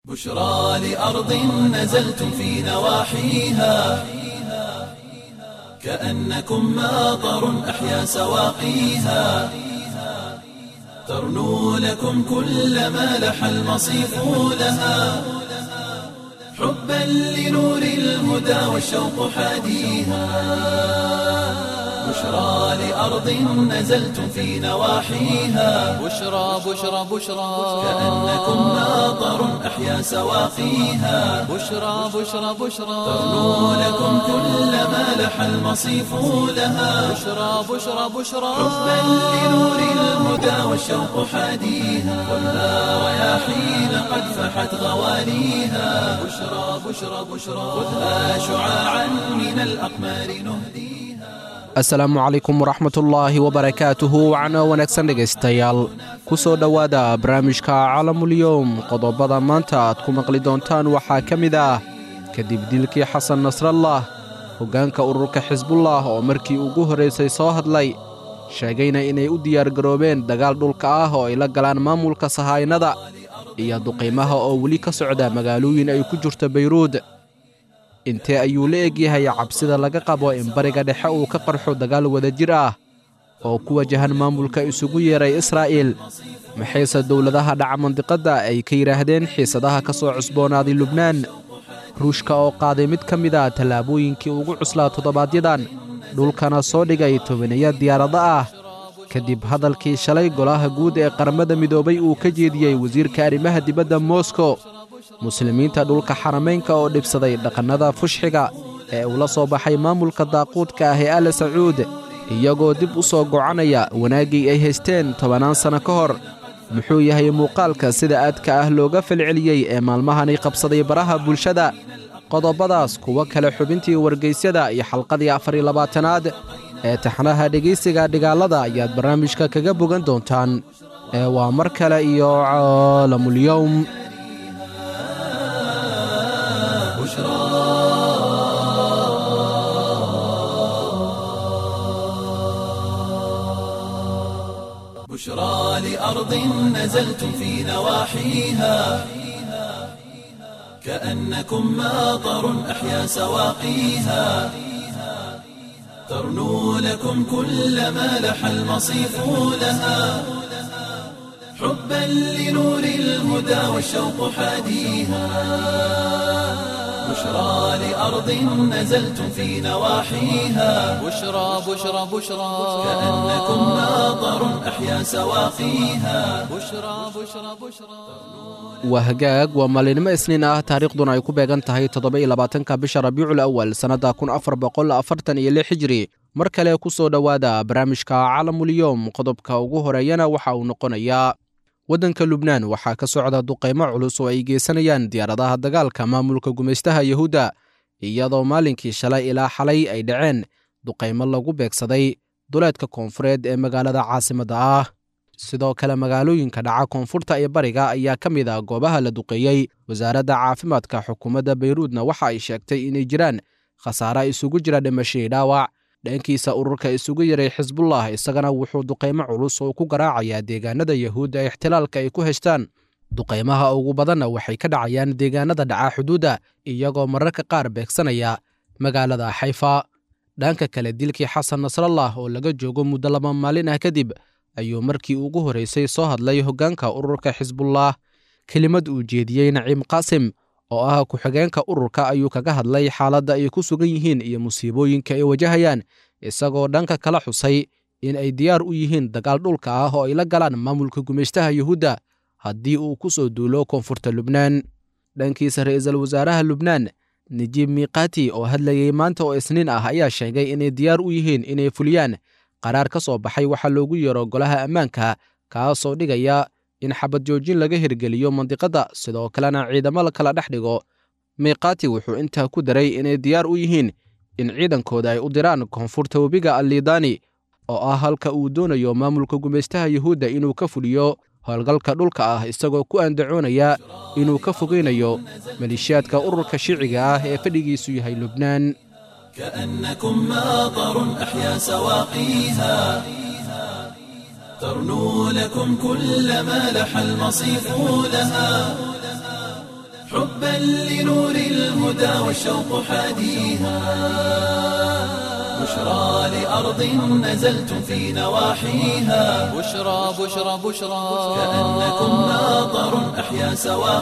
بشرى لأرض نزلتم في نواحيها كأنكم ماطر أحيا سواقيها ترنو لكم كل ما لح المصيف لها حبا لنور الهدى والشوق حاديها بشرى لأرض نزلتم في نواحيها بشرى بشرى بشرى كأنكم ماطر أحيا سواقيها بشرى بشرى بشرى ترنو لكم كل ما لح المصيف لها بشرى بشرى بشرى حبا لنور الهدى والشوق حاديها والنار رياحين قد فحت غواليها بشرى بشرى بشرى خذها شعاعا من الأقمار نهديها asalaamu calaykum waraxmatullaahi wabarakaatuhu wacno wanaagsan dhegaystayaal ku soo dhowaada barnaamijka calamulyowm qodobada maanta aad ku maqli doontaan waxaa ka mid ah kadib dilkii xasan nasrallah hoggaanka ururka xisbullah oo markii ugu horraysay soo hadlay sheegayna inay u diyaargaroobeen dagaal dhulka ah oo ay la galaan maamulka sahaynada iyo duqiimaha oo weli ka socda magaalooyin ay ku jirto bayruud intee ayuu la egyahay cabsida laga qabo in bariga dhexe uu ka qarxo dagaal wadajir ah oo ku wajahan maamulka isugu yeeray israa'iil maxayse dowladaha dhaca mandiqadda ay ka yidhaahdeen xiisadaha ka soo cusboonaaday lubnaan ruushka oo qaaday mid ka mid a tallaabooyinkii ugu cuslaa toddobaadyadan dhulkana soo dhigay tobaniya diyaarado ah kadib hadalkii shalay golaha guud ee qaramada midoobay uu ka jeediyey wasiirka arrimaha dibadda moskow muslimiinta dhulka xaramaynka oo dhibsaday dhaqannada fushxiga ee uu la soo baxay maamulka daaquudka ah ee ale sacuud iyagoo dib u soo gocanaya wanaaggii ay haysteen tobannaan sanno ka hor muxuu yahay muuqaalka sida aadka ah looga falceliyey ee maalmahani qabsaday baraha bulshada qodobadaas kuwo kale xubintii wargaysyada iyo xalqadii afar iyo labaatanaad ee taxnaha dhegaysiga dhigaalada ayaad barnaamijka kaga bogan doontaan ee waa mar kale iyo caalamulyowm بشرى لأرض نزلتم في نواحيها كأنكم ماطر أحيا سواقيها ترنو لكم كل ما لح المصيف لها حبا لنور الهدى والشوق حاديها بشرى لأرض نزلتم في نواحيها بشرى بشرى بشرى كأنكم ماطر أحيا سواقيها بشرى بشرى بشرى waa hagaag waa maalinimo isniin ah taariikhduna ay ku beegan tahay toddoba-iyo labaatanka bisha rabiicul awal sannadda kun afar boqol afartan iyo lix hijri mar kale ku soo dhowaada barnaamijka calamulyowm qodobka ugu horeeyana waxa uu noqonayaa waddanka lubnaan waxaa ka socda duqaymo culus oo ay geysanayaan diyaaradaha dagaalka maamulka gumaystaha yahuudda iyadoo maalinkii shalay ilaa xalay ay dhaceen duqaymo lagu beegsaday duleedka koonfureed ee magaalada caasimadda ah sidoo kale magaalooyinka dhaca koonfurta iyo bariga ayaa ka mid ah goobaha la duqeeyey wasaaradda caafimaadka xukuumadda bayruudna waxa ay sheegtay inay jiraan khasaare isugu jira dhimashadii dhaawac dhankiisa ururka isugu yaray xisbullah isagana wuxuu duqaymo culus oo ku garaacayaa deegaanada yahuudda ee ixtilaalka ay ku heshtaan duqaymaha ugu badanna waxay ka dhacayaan deegaanada dhaca xuduudda iyagoo mararka qaar beegsanaya magaalada xayfa dhanka kale dilkii xasan nasrallah oo laga joogo muddo laba maalin ah kadib ayuu markii ugu horraysay soo hadlay hoggaanka ururka xisbullah kelimad uu jeediyey naciim qaasim oo ah ku-xigeenka ururka ayuu kaga hadlay xaaladda ay ku sugan yihiin iyo musiibooyinka ay wajahayaan isagoo dhanka kala xusay in ay diyaar u yihiin dagaal dhulka ah oo ay la galaan maamulka gumaystaha yuhuudda haddii uu ku soo duulo koonfurta lubnaan dhankiisa ra'iisul wasaaraha lubnaan najiib miiqaati oo hadlayey maanta oo isniin ah ayaa sheegay inay diyaar u yihiin inay fuliyaan qaraar ka soo baxay waxaa loogu yeero golaha ammaanka kaasoo dhigaya in xabad joojin laga hirgeliyo mandiqadda sidoo kalena ciidamo la kala dhex dhigo miiqaati wuxuu intaa ku daray inay diyaar u yihiin in ciidankooda ay u diraan koonfurta webiga allidaani oo ah halka uu doonayo maamulka gumaystaha yuhuudda inuu ka fuliyo howlgalka dhulka ah isagoo ku andacoonaya inuu ka fogeynayo maleeshiyaadka ururka shiiciga ah ee fadhigiisu yahay lubnaan كأنكم ماطر أحيا سواقيها ترنو لكم كل ما لح المصيف لها حبا لنور الهدى والشوق حاديها بشرى لأرض نزلتم في نواحيها بشرى بشرى بشرى كأنكم ماطر أحيا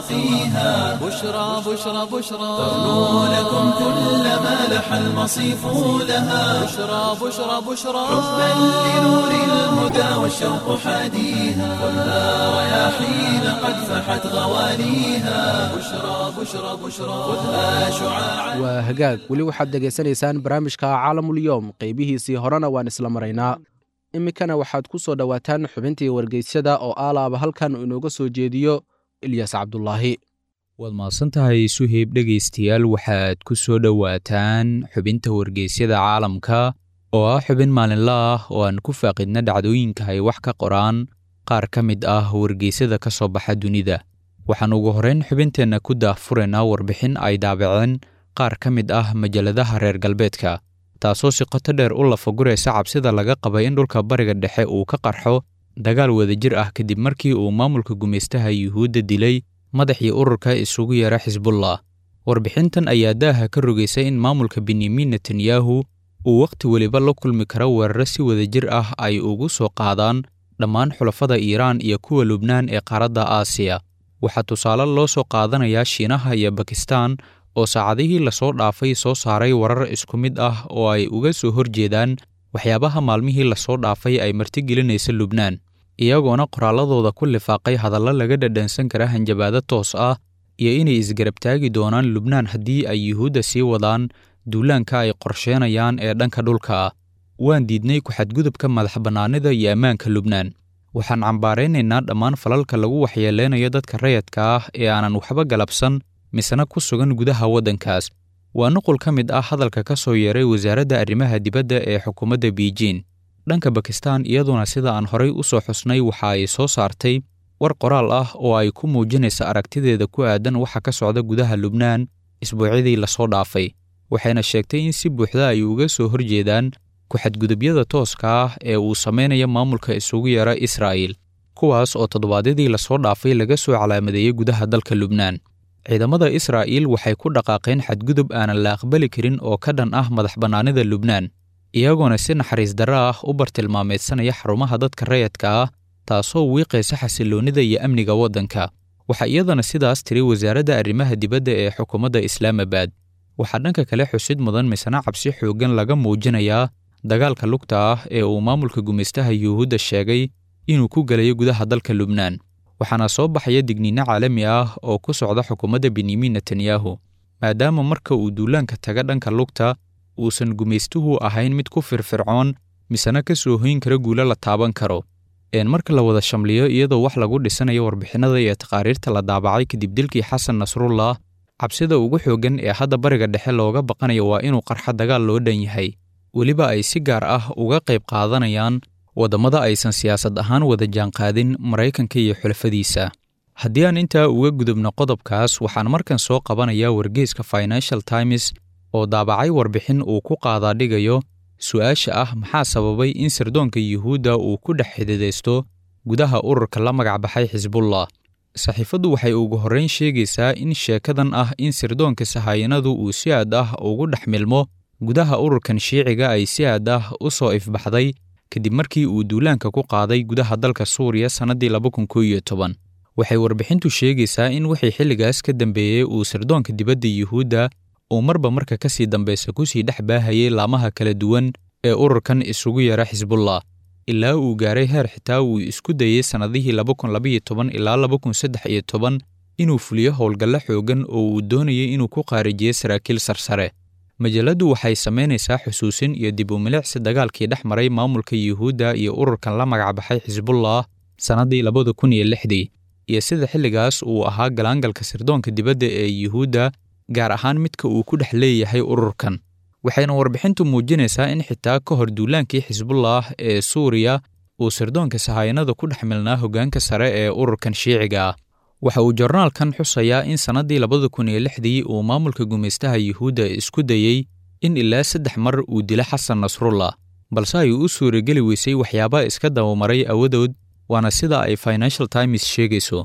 سواقيها بشرى بشرى بشرى تغنو لكم كل ما لح المصيف لها بشرى بشرى بشرى حبا لنور الهدى والشوق حاديها خذها رياحين قد فحت غواليها بشرى بشرى بشرى خذها شعاعا waa hagaag weli waxaad dhegaysanaysaan barnaamijka caalamulyoom qeybihiisii horena waan isla maraynaa iminkana waxaad ku soo dhowaataan xubintii wargeysyada oo aalaaba halkan uu inooga soo jeediyo ilyas cabdulaahi waad mahadsan tahay suheyb dhegaystayaal waxaad ku soo dhowaataan xubinta wargeysyada caalamka oo ah xubin maalinla ah oo aan ku faaqidna dhacdooyinka ay wax ka qoraan qaar ka mid ah wargeysyada ka soo baxa dunida waxaan ugu horrayn xubinteenna ku daahfuraynaa warbixin ay daabaceen qaar ka mid ah majalladaha reer galbeedka taasoo si qoto dheer u lafaguraysa cabsida laga qabay in dhulka bariga dhexe uu ka qarxo dagaal wadajir ah kadib markii uu maamulka gumaystaha yuhuudda dilay madaxii ururka isugu yeera xisbullah warbixintan ayaa daaha ka rogaysay in maamulka benyamin netanyahu uu wakhti weliba la kulmi karo weeraro si wadajir ah ay ugu soo qaadaan dhammaan xulafada iiraan iyo kuwa lubnaan ee qaaradda aasiya waxaa tusaale loo soo qaadanayaa shiinaha iyo bakistaan oo saacadihii lasoo dhaafay soo saaray warar isku mid ah oo ay uga soo horjeedaan waxyaabaha maalmihii lasoo dhaafay ay martigelinaysa lubnaan iyagoona qoraalladooda ku lifaaqay hadallo laga dhadhansan kara hanjabaado toos ah iyo inay isgarabtaagi doonaan lubnaan haddii ay yuhuudda sii wadaan duulaanka ay qorsheenayaan ee dhanka dhulka ah waan diidnay ku-xadgudubka madax bannaanida iyo ammaanka lubnaan waxaan cambaaraynaynaa dhammaan falalka lagu waxyeeleynayo dadka rayadka ah ee aanan waxba galabsan misena ku sugan gudaha waddankaas waa nuqul ka mid ah hadalka ka soo yeeray wasaaradda arrimaha dibadda ee xukuumadda biijin dhanka bakistaan iyaduna sida aan horay u soo xusnay waxa ay soo saartay war qoraal ah oo ay ku muujinaysa aragtideeda ku aadan waxa ka socda gudaha lubnaan isbuucyadii lasoo dhaafay waxayna sheegtay in si buuxda ay uga soo horjeedaan ku-xadgudubyada tooska ah ee uu samaynaya maamulka isugu yeera israa'iil kuwaas oo toddobaadyadii lasoo dhaafay laga soo calaamadeeyey gudaha dalka lubnaan ciidamada israa'iil waxay ku dhaqaaqeen xadgudub aanan la aqbali karin oo ka dhan ah madax bannaanida lubnaan iyagoona si naxariis darro ah u bartilmaameedsanaya xarumaha dadka rayadka ah taasoo wiiqaysa xasilloonnida iyo amniga waddanka waxaa iyadana sidaas tiri wasaaradda arrimaha dibadda ee xukuumadda islaamabad waxaa dhanka kale xusid mudan misna cabsi xooggan laga muujinayaa dagaalka lugta ah ee uu maamulka gumaystaha yuhuudda sheegay inuu ku gelayo gudaha dalka lubnaan waxaana soo baxaya digniinno caalami ah oo ku socda xukuumadda benyamin netanyahu maadaama marka uu duulaanka taga dhanka lugta uusan gumaystuhu ahayn mid ku firfircoon misena ka soo hoyn kara guulo la taaban karo een marka la wada shamliyo iyadoo wax lagu dhisanayo warbixinada iyo taqaariirta la daabacay kadib dilkii xasan nasrullah cabsida ugu xooggan ee hadda bariga dhexe looga baqanayo waa inuu qarxo dagaal loo dhan yahay weliba ay si gaar ah uga qayb qaadanayaan waddamada aysan siyaasad ahaan wada jaanqaadin maraykanka iyo xulafadiisa haddii aan intaa uga gudubno qodobkaas waxaan markan soo qabanayaa wargeyska financial times oo daabacay warbixin uu ku qaadaadhigayo su'aasha ah maxaa sababay in sirdoonka yuhuudda uu ku dhex xididaysto gudaha ururka la magac baxay xisbullah saxiifaddu waxay ugu horrayn sheegaysaa in sheekadan ah in sirdoonka sahayanadu uu si aad ah ugu dhex milmo gudaha ururkan shiiciga ay si aad ah u soo ifbaxday kadib markii uu duulaanka ku qaaday gudaha dalka suuriya sannaddii laba kun koo iyo toban waxay warbixintu sheegaysaa in wixii xilligaas ka dambeeyey uu sirdoonka dibadda yuhuudda uu marba marka ka sii dambaysa ku sii dhex baahayay laamaha kala duwan ee ururkan isugu yeera xisbullah ilaa uu gaaray heer xitaa uu isku dayey sannadihii laba kun labaiyo toban ilaa laba kun saddex iyo toban inuu fuliyo howlgallo xooggan oo uu doonayay inuu ku qaarijiyo saraakiil sarsare majalladdu waxay samaynaysaa xusuusin iyo dib u milicsi dagaalkii dhex maray maamulka yuhuudda iyo ururkan la magac baxay xisbullah sannaddii labada kun iyo lixdii iyo sida xilligaas uu ahaa galaangalka sirdoonka dibadda ee yuhuudda gaar ahaan midka uu ku dhex leeyahay ururkan waxayna warbixintu muujinaysaa in xitaa ka hor duulaankii xisbullah ee suuriya uu sirdoonka sahayanada ku dhex milnaa hoggaanka sare ee ururkan shiiciga ah waxa uu jornaalkan xusayaa in sannaddii labada kun iyo lixdii uu maamulka gumaystaha yuhuudda isku dayey in ilaa saddex mar uu dilo xasan nasrullah balse ay u suurageli weysay waxyaaba iska dabamaray awadood waana sida ay financial times sheegayso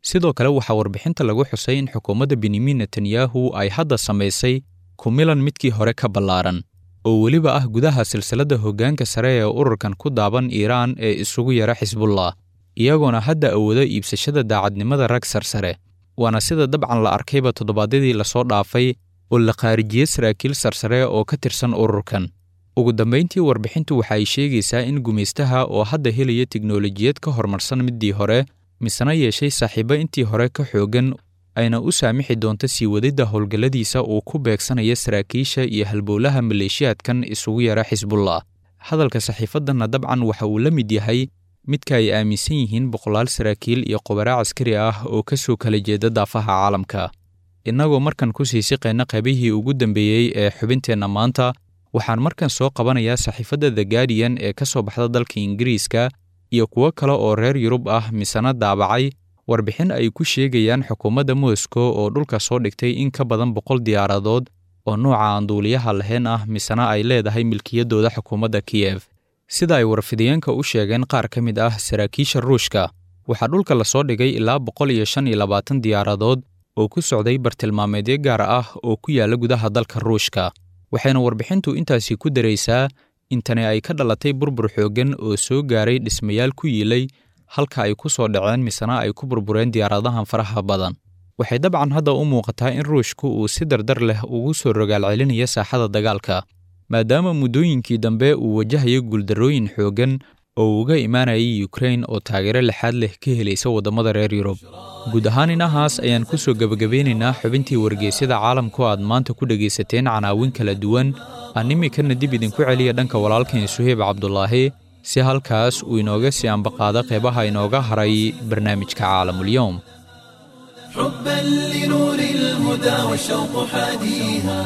sidoo kale waxaa warbixinta lagu xusay in xukuumadda benyamin netanyahu ay hadda samaysay kumilan midkii hore ka ballaaran oo weliba ah gudaha silsiladda hoggaanka sare ee ururkan ku daaban iiraan ee isugu yara xisbullah iyagoona hadda awoodo iibsashada daacadnimada rag sarsare waana sida dabcan la arkayba toddobaadyadii lasoo dhaafay oo la khaarijiyey saraakiil sarsare oo ka tirsan ururkan ugu dambayntii warbixintu waxa ay sheegaysaa in gumaystaha oo hadda helaya tiknolojiyad ka horumarsan middii hore misena yeeshay saaxiibo intii hore ka xooggan ayna u saamixi doonto sii wadidda howlgalladiisa uu ku beegsanayo saraakiisha iyo halbowlaha maleeshiyaadkan isugu yara xisbullah hadalka saxiifaddanna dabcan waxa uu la mid yahay midka ay aaminsan yihiin boqolaal saraakiil iyo qubaraa caskari ah oo ka soo kala jeeda daafaha caalamka innagoo markan ku sii siqayna qaybihii ugu dambeeyey ee xubinteenna maanta waxaan markan soo qabanayaa saxiifadda the guardian ee ka soo baxda dalka ingiriiska iyo kuwo kale oo reer yurub ah misena daabacay warbixin ay ku sheegayaan xukuumadda moscow oo dhulka soo dhigtay in ka badan boqol diyaaradood oo nooca aan duuliyaha lahayn ah misena ay leedahay milkiyaddooda xukuumadda kiyef sida ay warfidiyeenka u sheegeen qaar ka mid ah saraakiisha ruushka waxaa dhulka lasoo dhigay ilaa boqol iyo shan iyo labaatan diyaaradood oo ku socday bartilmaameedyo gaar ah oo ku yaalla gudaha dalka ruushka waxayna warbixintu intaasi ku daraysaa in tani ay ka dhalatay burbur xooggan oo soo gaaray dhismayaal ku yiilay halka ay ku soo dhaceen misena ay ku burbureen diyaaradahan faraha badan waxay dabcan hadda u muuqataa in ruushku uu si dardar leh ugu soo rogaal celinayo saaxada dagaalka maadaama muddooyinkii dambe uu wajahayo guuldarrooyin xooggan oo uga imaanayay yukrain oo taageero lixaad leh ka helaysa waddamada reer yurub guud ahaan inahaas ayaan ku soo gebagabeynaynaa xubintii wargeysyada caalamku aad maanta ku dhegaysateen canaawin kala duwan aan iminkana dib idinku celiya dhanka walaalkan suheyb cabdulaahi si halkaas uu inooga sii ambaqaado qeybaha inooga haray barnaamijka caalamulyoom حبا لنور الهدى والشوق حاديها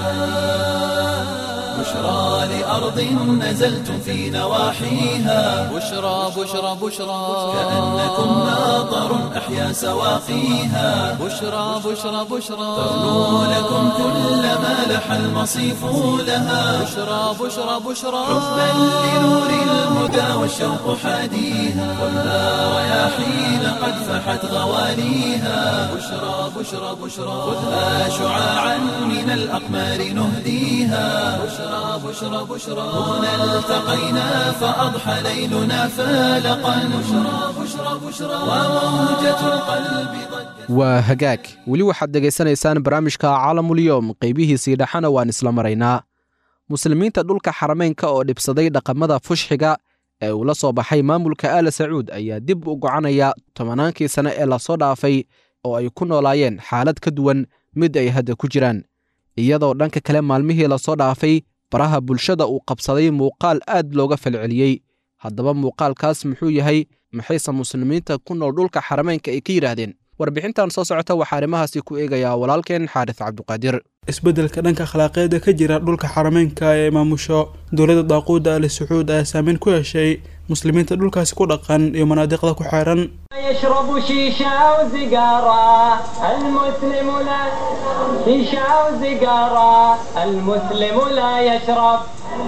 بشرى لأرض نزلتم في نواحيها بشرى بشرى بشرى كأنكم ناظر أحيا سواقيها بشرى بشرى بشرى تغنو لكم كل ما لح المصيف لها بشرى بشرى بشرى حبا لنور الهدى والشوق حاديها ولا رياحين قد فحت غواليها بشرى بشرى بشرى خذها شعاعا من الأقمار نهديها بشرى بشرى بشرى هنا التقينا فأضحى ليلنا فالقا بشرى بشرى بشرى وموجة القلب ضجت waa hagaag weli waxaad dhegaysanaysaan barnaamijka caalamulyoom qaybihiisii dhexana waan isla maraynaa muslimiinta dhulka xarameynka oo dhibsaday dhaqamada fushxiga ee uu la soo baxay maamulka aala sacuud ayaa dib u gocanaya tobannaankii sane ee lasoo dhaafay oo ay ku noolaayeen xaalad ka duwan mid ay hadda ku jiraan iyadoo dhanka kale maalmihii lasoo dhaafay baraha bulshada uu qabsaday muuqaal aad looga falceliyey haddaba muuqaalkaas muxuu yahay maxayse muslimiinta ku nool dhulka xarameynka ay ka yidhaahdeen warbixintan soo socota waxaa arrimahaasi ku eegayaa walaalkeen xaaris cabduqaadir isbeddelka dhanka akhlaaqeeda ka jira dhulka xarameynka ee maamusho dowladda daaquudda ali sacuud ayaa saameyn ku yeeshay muslimiinta dhulkaasi ku dhaqan iyo manaadiqda ku xeeran يشرب شيشة وسيجارة المسلم لا شيشة وسيجارة المسلم لا يشرب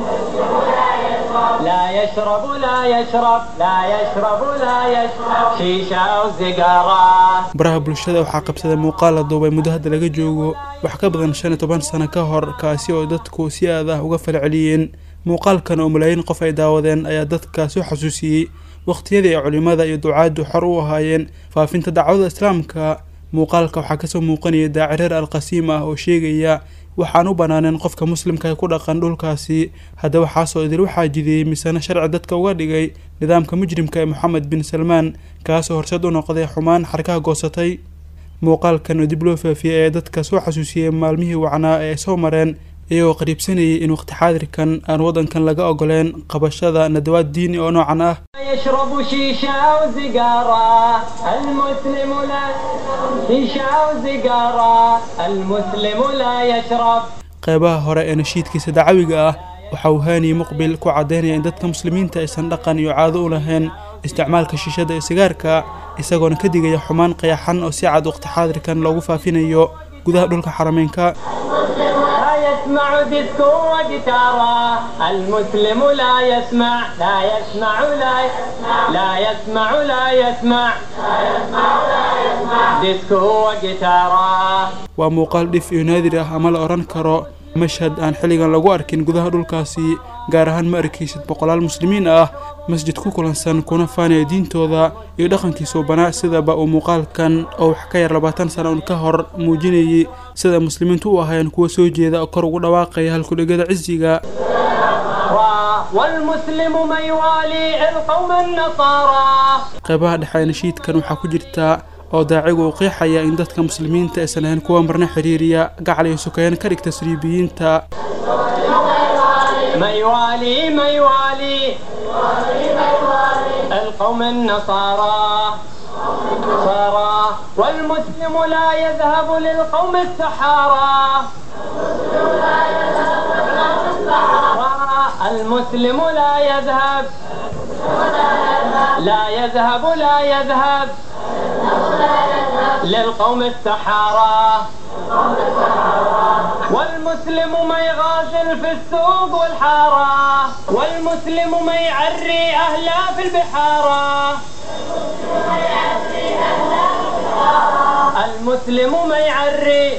لا يشرب لا يشرب لا يشرب لا يشرب شيشة وسيجارة baraha bulshada waxaa qabsaday muuqaal la duubay muddo hadda laga joogo wax ka badan shan iyo toban sano ka hor kaasi oo dadku si aad ah uga falceliyeen muuqaalkan oo malaayiin qof ay daawadeen ayaa dadka soo xasuusiyey waqtiyadii ay culimmada iyo ducaaddu xor u ahaayeen faafinta dacwada islaamka muuqaalka waxaa kasoo muuqanaya daacireer alqasiim ah oo sheegaya waxaan u banaaneen qofka muslimka ee ku dhaqan dhulkaasi haddaba waxaasoo idil waxaa jidiyey misena sharci dadka uga dhigay nidaamka mujrimka ee moxamed bin salmaan kaasoo horseed u noqday xumaan xarkaha goosatay muuqaalkan oo dib loo faafiyey ayaa dadka soo xasuusiyey maalmihii wacnaa ee ay soo mareen iyagoo qariibsanayay in waqti xaadirkan aan waddankan laga ogoleen qabashada nadawaad diini oo noocan ah يشرب شيشة وسيجارة المسلم لا شيشة وسيجارة المسلم لا يشرب qeybaha hore ee nashiidkiisa dacawiga ah waxa uu haani muqbil ku caddaynaya in dadka muslimiinta aysan dhaqan iyo caado u lahayn isticmaalka shiishada iyo sigaarka isagoona ka digaya xumaan qayaxan oo si cad waqti xaadirkan loogu faafinayo gudaha dhulka xarameynka لا يسمع ديسكو وجيتارا المسلم لا يسمع لا يسمع لا يسمع لا يسمع لا يسمع ديسكو وجيتارا waa muuqaal dhif iyo naadir ah ama la odhan karo mashhad aan xilligan lagu arkin gudaha dhulkaasi gaar ahaan ma arkaysid boqolaal muslimiin ah masjid ku kulansan kuna faanaya diintooda iyo dhaqankiisa banaa sidaba uu muuqaalkan oo wax ka yar labaatan sana un ka hor muujinayay sida muslimiintu u ahaayeen kuwa soo jeeda oo kor ugu dhawaaqaya halkudhegada cisiga والمسلم من يوالي القوم النصارى qaybaha dhexe ee nashiidkan waxaa ku jirta oo daacigu uu qeexaya in dadka muslimiinta aysan ahayn kuwa marna xiriiriya gacal iyo sukeyn ka dhigta saliibiyiinta من يوالي من يوالي القوم النصارى صارى والمسلم لا يذهب للقوم السحارى المسلم لا يذهب لا يذهب لا يذهب للقوم السحارى والمسلم ما يغازل في السوق والحارة والمسلم ما يعري أهله في البحارة المسلم ما يعري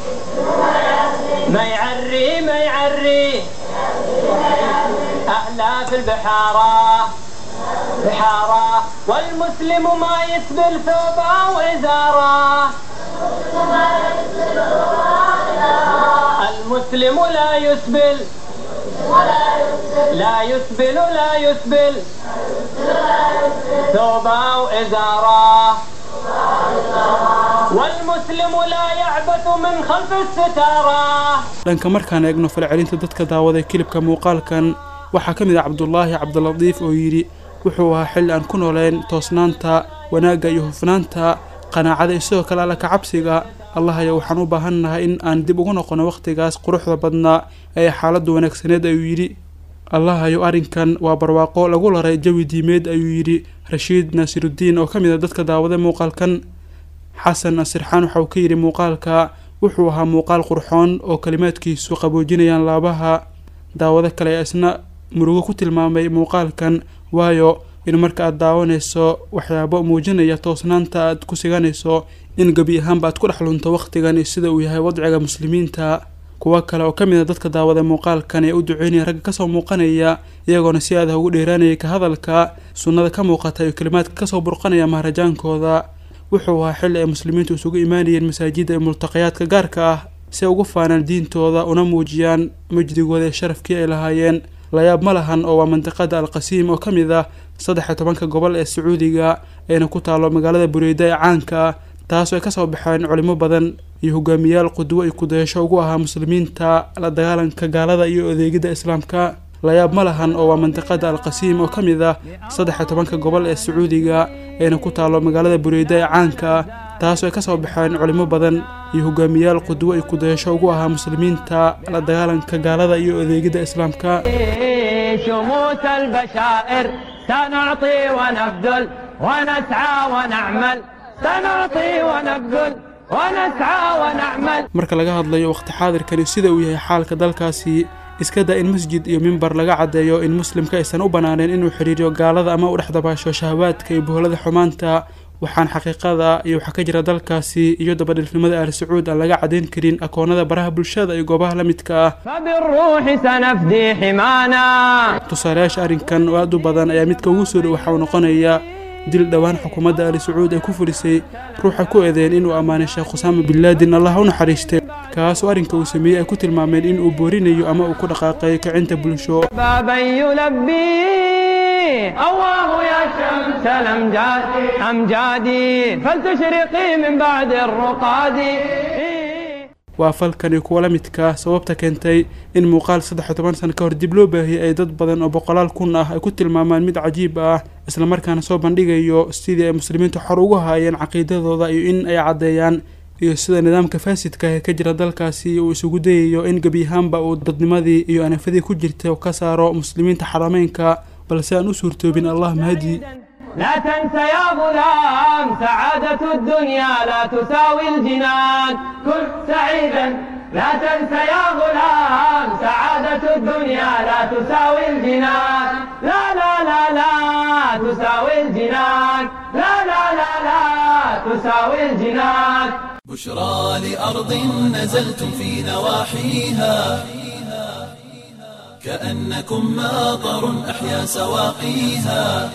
ما يعري ما يعري أهله في البحارة بحارة والمسلم ما يسبل ثوبه وإزاره المسلم لا يسبل لا يسبل لا يسبل ثوبه وإزاره والمسلم لا يعبث من خلف الستارة dhanka markaan eegno falcelinta dadka daawaday kilibka muuqaalkan waxaa ka mid ah cabdulaahi cabdilatiif oo yidhi wuxuu ahaa xilli aan ku nooleyn toosnaanta wanaagga iyo hufnaanta qanaacada iyo sidoo kale alla kacabsiga allahayo waxaan u baahannahay in aan dib ugu noqono wakhtigaas quruxda badnaa ee xaaladdu wanaagsaneed ayuu yidhi allahayo arrinkan waa barwaaqo lagu laray jawi diimeed ayuu yidhi rashiid naasirudiin oo ka mid a dadka daawaday muuqaalkan xasan asirxaan waxa uu ka yidhi muuqaalka wuxuu ahaa muuqaal qurxoon oo kalimaadkiisu qaboojinayaan laabaha daawado kale ee isna murugo ku tilmaamay muuqaalkan waayo in marka aad daawanayso waxyaabo muujinaya toosnaanta aad ku siganayso in gebi ahaanba aad ku dhex lunto wakhtigan iyo sida uu yahay wadciga muslimiinta kuwo kale oo ka mid a dadka daawada muuqaalkan ee u duceynaya ragga kasoo muuqanaya iyagoona si aad ah ugu dheeraanayay ka hadalka sunnada ka muuqata iyo kalimaadka kasoo burqanaya maharajaankooda wuxuu ahaa xilli ay muslimiintu isugu imaanayeen masaajidda iyo multaqayaadka gaarka ah si ay ugu faanaan diintooda una muujiyaan majdigooda ee sharafkii ay lahaayeen layaab ma lahan oo waa mandiqada alqasiim oo ka mid ah saddex iyo tobanka gobol ee sacuudiga ayna ku taalo magaalada bureyda ee caanka ah taasoo ay kasoo baxeen culimo badan iyo hogaamiyaal qudwo iyo kudayasho ugu ahaa muslimiinta la dagaalanka gaalada iyo adeegidda islaamka layaab ma lahan oo waa mandiqada alqasiim oo ka mid ah saddex iyo tobanka gobol ee sacuudiga ayna ku taalo magaalada bureyda ee caanka ah taasoo ay kasoo baxeen culimo badan iyo hogaamiyaal qudwo iyo kudayasho ugu ahaa muslimiinta la dagaalanka gaalada iyo adeegidda islaamka شموس البشائر سنعطي ونبذل ونسعى ونعمل سنعطي ونبذل ونسعى ونعمل marka laga hadlayo waqti xaadirkani sida uu yahay xaalka dalkaasi iska daa in masjid iyo mimbar laga caddeeyo in muslimka aysan u bannaaneen inuu xidhiiriyo gaalada ama u dhex dabaasho shahawaadka iyo boholada xumaanta waxaan xaqiiqada iyo waxaa ka jira dalkaasi iyo dabadhilfnimada ahli sacuud aan laga caddayn karin akoonada baraha bulshada iyo goobaha la midka ah فبالروح سنفدي حمانا tusaalayaasha arrinkan oo aad u badan ayaa midka ugu soo dhow waxa uu noqonayaa dil dhowaan xukuumadda ali sacuud ay ku fulisay ruuxa ku eedeen inuu ammaanay sheekh khusaama bin laadin allah u naxariistay kaas oo arrinka uu sameeyey ay ku tilmaameen inuu boorinayo ama uu ku dhaqaaqay kicinta bulsho بابا يلبي الله يا شمس الأمجاد أمجادي فلتشرقي من بعد الرقاد waa falkan iyo kuwa la midka ah sababta keentay in muuqaal saddex iyo toban sano ka hor dib loo baahiyey ay dad badan oo boqolaal kun ah ay ku tilmaamaan mid cajiib ah islamarkaana soo bandhigayo sidii ay muslimiintu xor ugu haayeen caqiidadooda iyo in ay caddeeyaan iyo sida nidaamka faasidka ee ka jira dalkaasi uu isugu dayayo in gebi ahaanba uu dadnimadii iyo anafadii ku jirtay oo ka saaro muslimiinta xarameynka balse aan u suurtoobin allah mahadi لا تنس يا غلام سعادة الدنيا لا تساوي الجنان كن سعيدا لا تنس يا غلام سعادة الدنيا لا تساوي الجنان لا لا لا لا تساوي الجنان لا لا لا لا تساوي الجنان بشرى لأرض نزلتم في نواحيها كأنكم ماطر أحيا سواقيها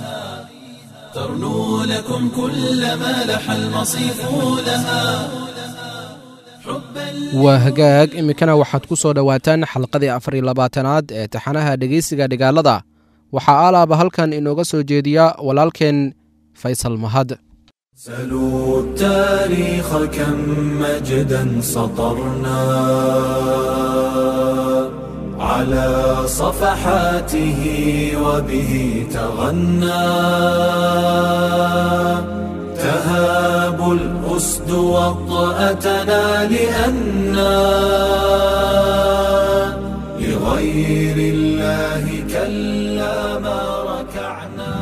ترنو لكم كل ما لح المصيف لها waa hagaag iminkana waxaad ku soo dhowaataan xalqadii afar iyo labaatanaad ee taxanaha dhegeysiga dhigaalada waxaa alaaba halkan inooga soo jeediya walaalkeen faysal mahad سلوا التاريخ كم مجدا سطرنا على صفحاته وبه تغنى تهاب الأسد وطأتنا لأنا لغير الله كلا ما ركعنا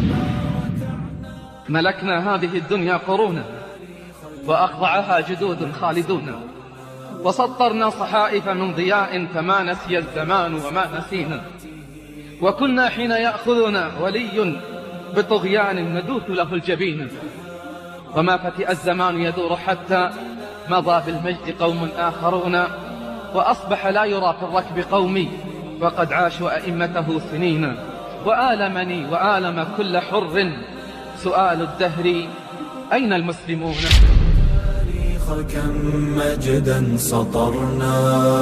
ملكنا هذه الدنيا قرونا وأخضعها جدود خالدون وسطرنا صحائف من ضياء فما نسي الزمان وما نسينا وكنا حين يأخذنا ولي بطغيان ندوث له الجبين وما فتئ الزمان يدور حتى مضى بالمجد قوم آخرون وأصبح لا يرى في الركب قومي وقد عاشوا أئمته سنين وآلمني وآلم كل حر سؤال الدهر أين المسلمون التاريخ كم مجدا سطرنا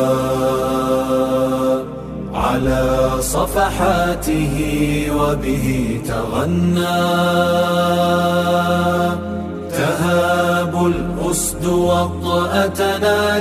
على صفحاته وبه تغنى تهاب الأسد وطأتنا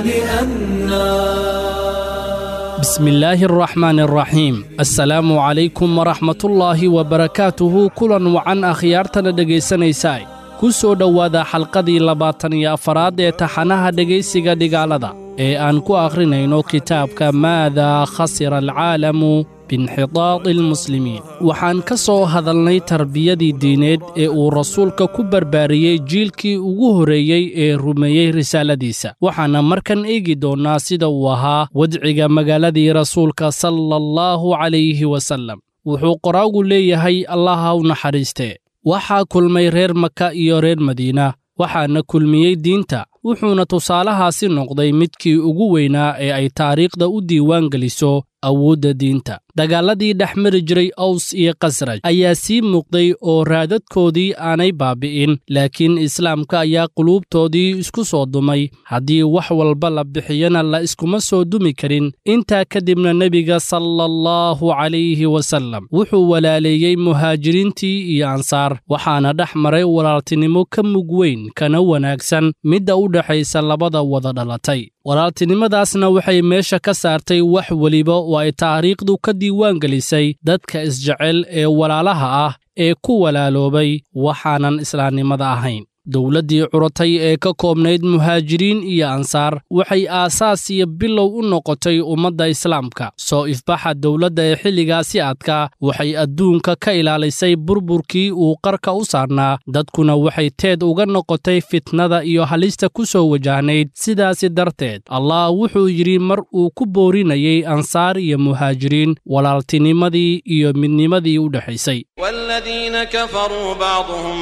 لأنا بسم الله الرحمن الرحيم السلام عليكم ورحمة الله وبركاته كلا وعن أخيارتنا dhegaysanaysaay ku soo dhowaada xalqadii labaatan iyo afaraad ee taxanaha dhegaysiga dhigaalada ee aan ku akhrinayno kitaabka maadaa khasira alcaalamu biinxitaadi almuslimiin waxaan ka soo hadalnay tarbiyadii diineed ee uu rasuulka ku barbaariyey jiilkii ugu horreeyey ee rumeeyey risaaladiisa waxaana markan eegi doonnaa sida uu ahaa wadciga magaaladii rasuulka sala allahu calayhi wasallam wuxuu qoraagu leeyahay allaha u naxariistee waxaa kulmay reer maka iyo reer madiina waxaana kulmiyey diinta wuxuuna tusaalahaasi noqday midkii ugu weynaa ee ay taariikhda u diiwaan geliso awoodda diinta dagaalladii dhex mari jiray aws iyo khasraj ayaa sii muuqday oo raadadkoodii aanay baabi'in laakiin islaamka ayaa quluubtoodii isku soo dumay haddii wax walba la bixiyana la iskuma soo dumi karin intaa kadibna nebiga sala allahu calayhi wasallam wuxuu walaaleeyey muhaajiriintii iyo ansaar waxaana dhex maray walaaltinimo ka mug weyn kana wanaagsan midda u dhexaysa labada wada dhalatay walaaltinimadaasna waxay meesha ka saartay wax weliba oo ay taariikhdu ka diiwaan gelisay dadka isjecel ee walaalaha ah ee ku walaaloobay waxaanan islaamnimada ahayn dowladdii curatay ee ka koobnayd muhaajiriin iyo ansaar waxay aasaas iyo bilow u noqotay ummadda islaamka soo ifbaxa dowladda ee xilligaasi adka waxay adduunka ka ilaalisay burburkii uu qarka u saarnaa dadkuna waxay teed uga noqotay fitnada iyo halista ku soo wajahnayd sidaasi darteed allah wuxuu yidhi mar uu ku boorinayey ansaar iyo muhaajiriin walaaltinimadii iyo midnimadii u dhexaysay والذين كفروا بعضهم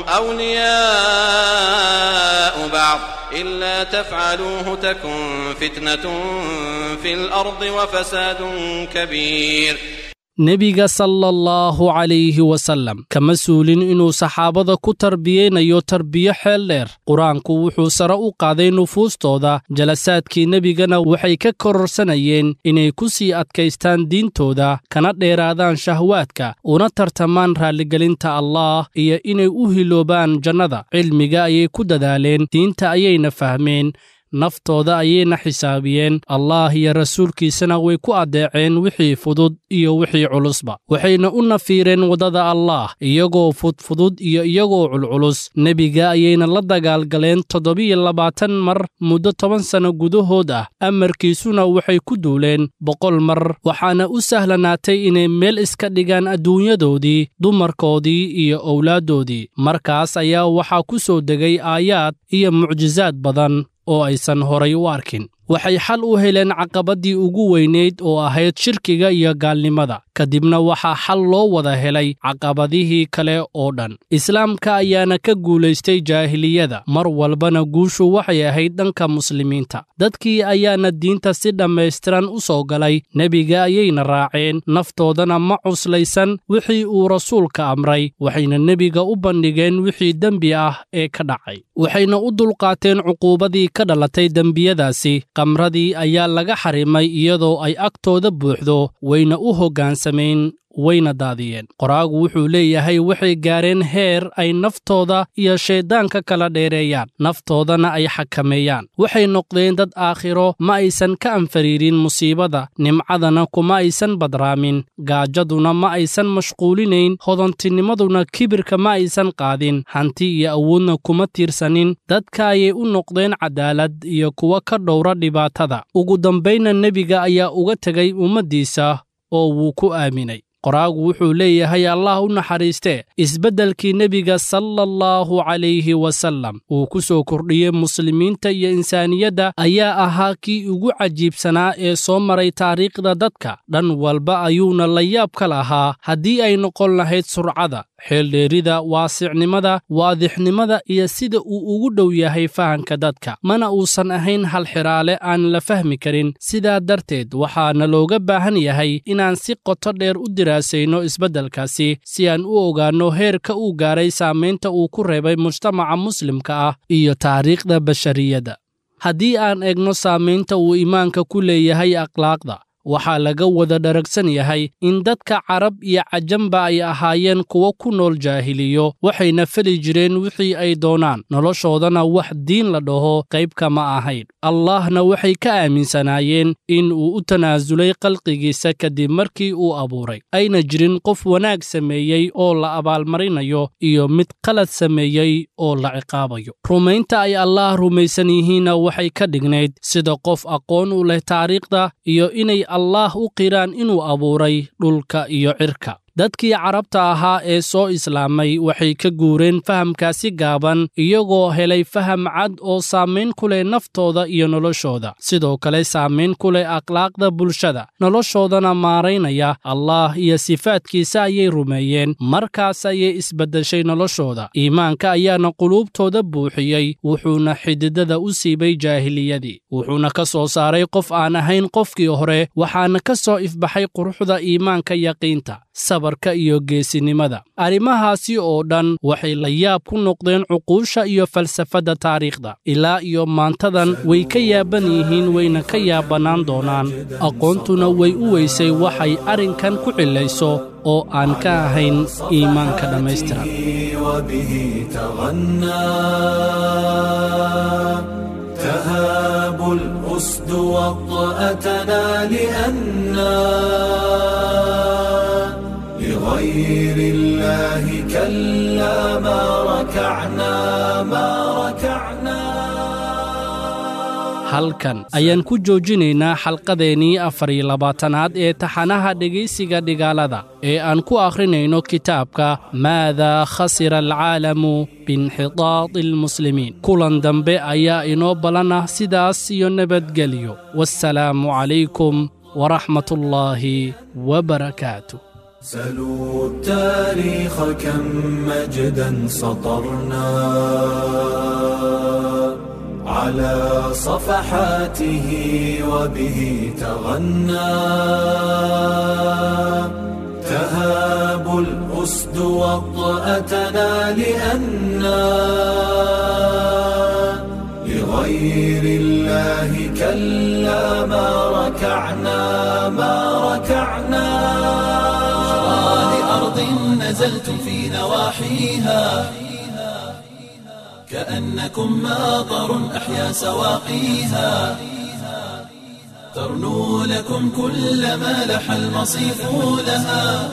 أولياء بعض إلا تفعلوه تكن فتنة في الأرض وفساد كبير nebiga sala allahu calayhi wasallam kama suulin inuu saxaabada ku tarbiyeynayo tarbiyo xeel dheer qur-aanku wuxuu sare u qaaday nufuustooda jalasaadkii nebigana waxay ka kororsanayeen inay ku sii adkaystaan diintooda kana dheeraadaan shahwaadka una tartamaan raalligelinta allaah iyo inay u hiloobaan jannada cilmiga ayay ku dadaaleen diinta ayayna fahmeen naftooda ayayna xisaabiyeen allaah iyo rasuulkiisana way ku addeeceen wixii fudud iyo wixii culusba waxayna u nafiireen waddada allaah iyagoo fudfudud iyo iyagoo culculus nebiga ayayna la dagaalgaleen toddobiyo labaatan mar muddo toban sanno gudahood ah amarkiisuna waxay ku duuleen boqol mar waxaana u sahlanaatay inay meel iska dhigaan adduunyadoodii dumarkoodii iyo owlaaddoodii markaas ayaa waxaa ku soo degay aayaad iyo mucjisaad badan oo aysan horay u arkin waxay xal u heleen caqabaddii ugu weynayd oo ahayd shirkiga iyo gaalnimada kadibna waxaa xal loo wada helay caqabadihii kale oo dhan islaamka ayaana ka guulaystay jaahiliyada mar walbana guushu waxay ahayd dhanka muslimiinta dadkii ayaana diinta si dhammaystiran u soo galay nebiga ayayna raaceen naftoodana ma cuslaysan wixii uu rasuulka amray waxayna nebiga u bandhigeen wixii dembi ah ee ka dhacay waxayna u dulqaateen cuquubadii ka dhalatay dembiyadaasi qamradii ayaa laga xarimay iyadoo ay agtooda buuxdo wayna u hoggaansameen wayna daadiyeen qoraagu wuxuu leeyahay waxay gaareen heer ay naftooda iyo shayddaanka kala dheereeyaan naftoodana ay xakameeyaan waxay noqdeen dad aakhiro ma aysan ka anfariirin musiibada nimcadana kuma aysan badraamin gaajaduna ma aysan mashquulinayn hodantinimaduna kibirka ma aysan qaadin hanti iyo awoodna kuma tiirsanin dadka ayay u noqdeen cadaalad iyo kuwa ka dhowra dhibaatada ugu dambaynna nebiga ayaa uga tegay ummaddiisa oo wuu ku aaminay qoraagu wuxuu leeyahay allah u naxariistee isbeddelkii nebiga sala allahu calayhi wasallam uu ku soo kordhiyey muslimiinta iyo insaaniyadda ayaa ahaa kii ugu cajiibsanaa ee soo maray taariikhda dadka dhan walba ayuuna la yaab ka lahaa haddii ay noqon lahayd surcada xeeldheerida waasicnimada waadixnimada iyo sida uu ugu dhow yahay fahanka dadka mana uusan ahayn halxiraale aan la fahmi karin sidaa darteed waxaana looga baahan yahay inaan si qoto dheer u diraasayno isbeddelkaasi si aan u ogaanno heerka uu gaaray saamaynta uu ku reebay mujtamaca muslimka ah iyo taariikhda bashariyadda haddii aan eegno saamaynta uu iimaanka ku leeyahay akhlaaqda waxaa laga wada dharagsan yahay in dadka carab iyo cajamba ay ahaayeen kuwo ku nool jaahiliyo waxayna feli jireen wixii ay doonaan noloshoodana wax diin la dhaho qayb kama ahayn allahna waxay ka aaminsanaayeen in uu u tanaasulay khalqigiisa kadib markii uu abuuray ayna jirin qof wanaag sameeyey oo la abaalmarinayo iyo mid qalad sameeyey oo la ciqaabayo rumaynta ay allaah rumaysan yihiinna waxay ka dhignayd sida qof aqoon u leh taariikhda iyo inay allaah u qiraan inuu abuuray dhulka iyo cirka dadkii carabta ahaa ee soo islaamay waxay ka guureen fahamkaasi gaaban iyagoo helay faham cad oo saamayn ku leh naftooda iyo noloshooda sidoo kale saamayn ku leh akhlaaqda bulshada noloshoodana maaraynaya allaah iyo sifaadkiisa ayay rumeeyeen markaas ayay isbeddeshay noloshooda iimaanka ayaana quluubtooda buuxiyey wuxuuna xididada u siibay jaahiliyadii wuxuuna ka soo saaray qof aan ahayn qofkii hore waxaana ka soo ifbaxay quruxda iimaanka yaqiinta sabarka iyo geesinimada arrimahaasi oo dhan waxay la yaab ku noqdeen cuquusha iyo falsafadda taariikhda ilaa iyo maantadan way ka yaaban yihiin wayna ka yaabannaan doonaan aqoontuna way u weysay waxay arrinkan ku cilayso oo aan ka ahayn iimaanka dhammaystiran وبه تغنى تهاب الأسد وطأتنا لأنا لغير الله كلا ما ركعنا ما ركعنا halkan ayaan ku joojinaynaa xalqadeennii afar iyo labaatanaad ee taxanaha dhegaysiga dhigaalada ee aan ku akhrinayno kitaabka maadaa khasira alcaalamu biinxitaadi almuslimiin kulan dambe ayaa inoo ballan ah sidaas iyo nabadgelyo wassalaamu calaykum waraxmatullaahi wabarakaatu سلوا التاريخ كم مجدا سطرنا على صفحاته وبه تغنى تهاب الأسد وطأتنا لأنا لغير الله كلا ما ركعنا ما ركعنا لأرض نزلتم في نواحيها كأنكم ماطر أحيا سواقيها ترنو لكم كل ما لح المصيف لها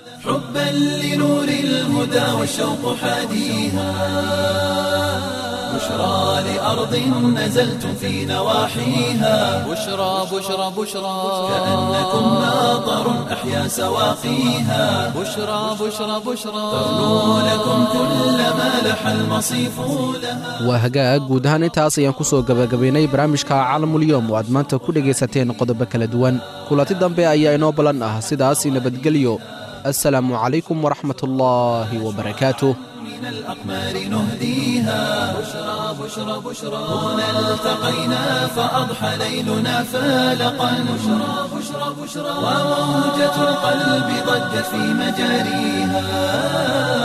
حبا لنور الهدى والشوق حاديها بشرى لأرض نزلتم في نواحيها بشرى بشرى بشرى كأنكم ماطر أحيا سواقيها بشرى بشرى بشرى ترنو لكم كل ما لح المصيف لها waa hagaag guud ahaan intaas ayaan ku soo gebagabaynay barnaamijka caalamulyoom oo aad maanta ku dhegaysateen qodobo kala duwan kulanti dambe ayaa inoo ballan ah sidaas nabadgelyo assalaamu calaykum waraxmatullaahi wabarakaatuh من الأقمار نهديها بشرى بشرى بشرى هنا التقينا فأضحى ليلنا فالقا بشرى بشرى بشرى وموجة القلب ضجت في مجاريها